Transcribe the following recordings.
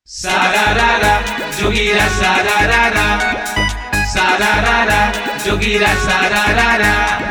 Sararara, jogira sararara. Sararara, jogira sararara.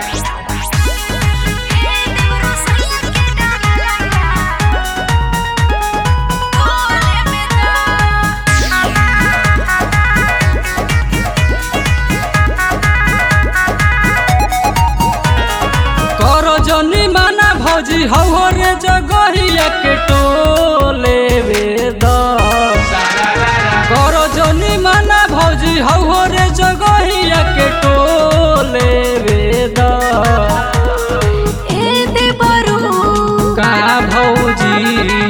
करो जनी माना भौजी हौ रे जगहिया के टोले वेद Sararara, करो जनी माना भौजी हौ रे जगहिया के टोले वेद का भौजी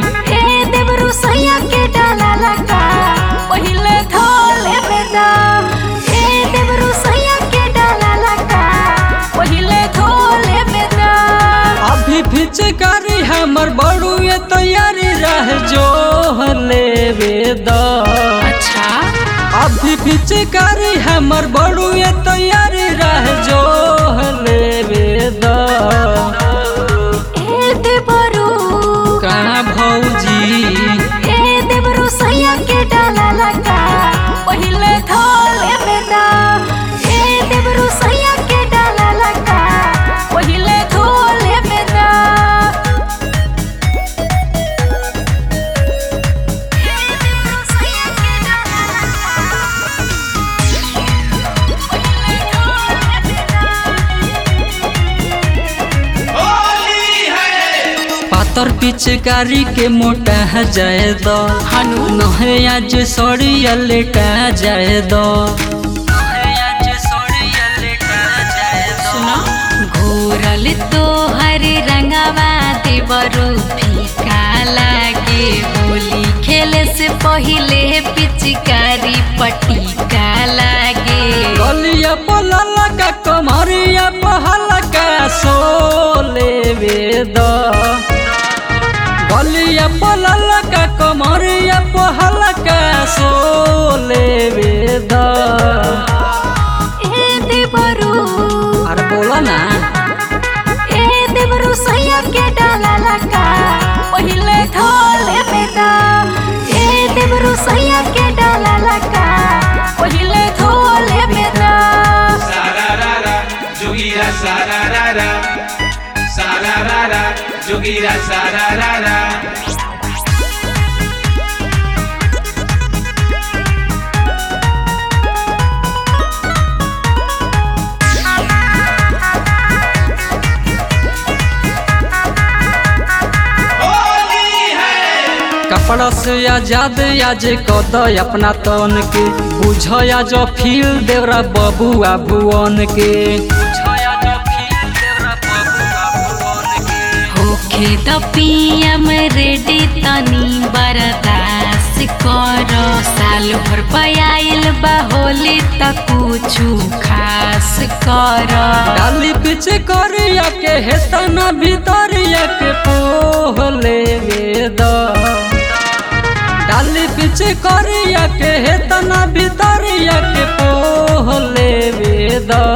अभी फिचकारी हमर बड़ुए तैयारी रह जो लेवे द अभी फिचकारी हमर बड़ुए तैयारी रह जो लेवे द का भौजी के डाला लगा पहिले धोले बेदा ए देवरु सैया के डाला लगा पहिले धोले बेदा ए देवरु सैया के डाला लगा पहिले धोले बेदा होली है पातर पिचकारी के मोटा जाए दो हनु नहे आज सड़िया लेटा जाए दो नहे आज सड़िया लेटा जाए दो सुना घोरल तो हरे रंगवा देवरु फीका लागे होली खेले से पहिले पिचकारी पटीका लागे गलिया पलला का कमरिया पहला का सोले वेद गलिया पलला का कमरिया पहला का सोले वेद ए देवरु अरे बोला ना ए देवरु सैया के डाला लगा पहिले धोले बेदा ए देवरु सैया के डाला लगा पहिले धोले बेदा Sararara, jogira sararara. Sararara, jogira sararara. Holi है कपड़ा से आजाद आज कद अपना तन के बुझया जो फील देवरा बबुआ भुवन के बुझया जो फील देवरा बबुआ भुवन के होखे त पियम रेडी तनी बरदास कर साल भर पयाइल बा होली त कुछु खास कर डाली पीछे करिया के हेतना भीतरिया के पोहले वेद डाली पीछे करिया के हेतना भीतरिया के पोहले वेद